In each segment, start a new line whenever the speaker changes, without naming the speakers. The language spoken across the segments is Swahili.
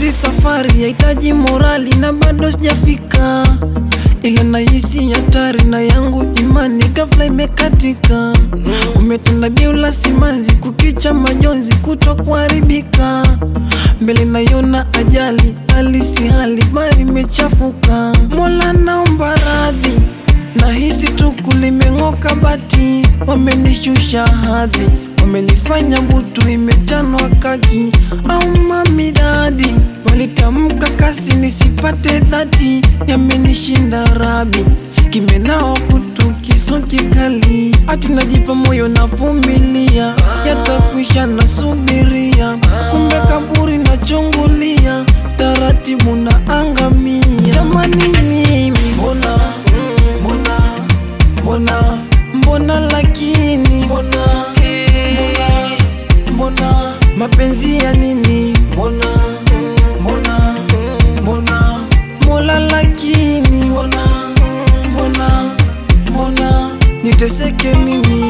Hizi safari yahitaji morali na bado sijafika, ila nahisi hatari na yangu imani ghafla imekatika. Umetenda biula simanzi, kukicha majonzi, kuto kuharibika. Mbele naiona ajali, hali si hali, bari imechafuka. Mola naomba radhi, nahisi tuku limeng'oka bati, wamenishusha hadhi wamenifanya butu imechanwa kaki au mamidadi walitamka kasi nisipate dhati yamenishinda rabi kimenao kutu kiso kikali ati najipa moyo navumilia yatakwisha nasubiria kumbe kaburi nachungulia taratibu na angamia jamani mimi mbona mbona mbona mbona lakini mbona mbona mapenzi ya nini mbona mbona mbona mola lakini mbona mbona mbona niteseke mimi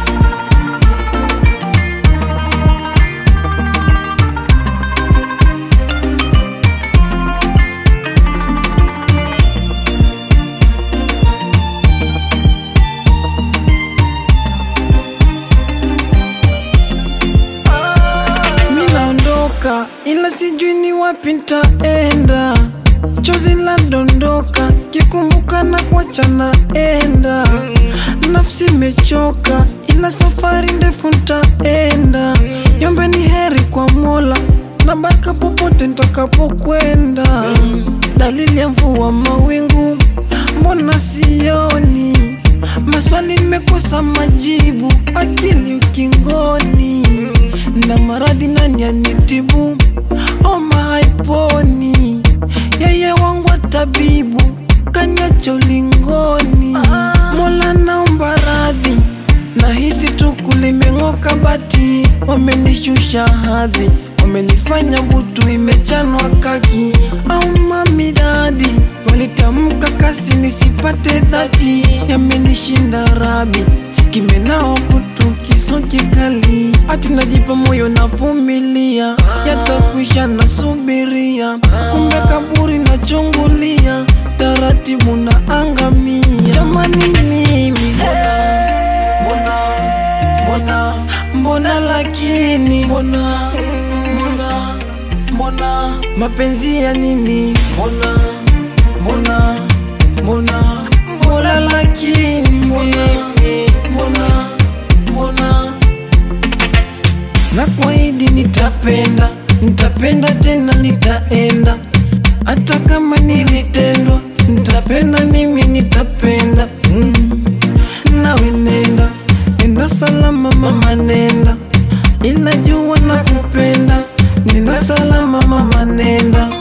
mi naondoka ila sijui ni wapi ntaenda chozi la dondoka kikumbuka na kuacha naenda nafsi imechoka ila safari ndefu ntaenda yombe ni heri kwa mola na baraka popote ntakapokwenda dalili ya mvua mawingu mbona sioni maswali nimekosa majibu akili ukingoni na maradhi nani anitibu oma haiponi yeye wangu wa tabibu kanyacha ulingoni mola naomba radhi nahisi tuku limeng'oka bati wamenishusha hadhi wamenifanya butu imechanwa kaki au mamidadi walitamka kasi nisipate dhati yamenishinda rabi kimenao kutu kiso kikali ati najipa moyo navumilia yatakwisha nasubiria kumbe kaburi nachungulia taratibu na angamia jamani mimi mbona mbona mbona lakini mbona mbona mbona mapenzi ya nini mbona mbona mbona mbona lakini mbona mbona mbona na kwaidi nitapenda nitapenda tena nitaenda hata kama nilitendwa nitapenda mimi nitapenda mm. nawe nenda nenda salama mama nenda inajua na kupenda nenda salama mama nenda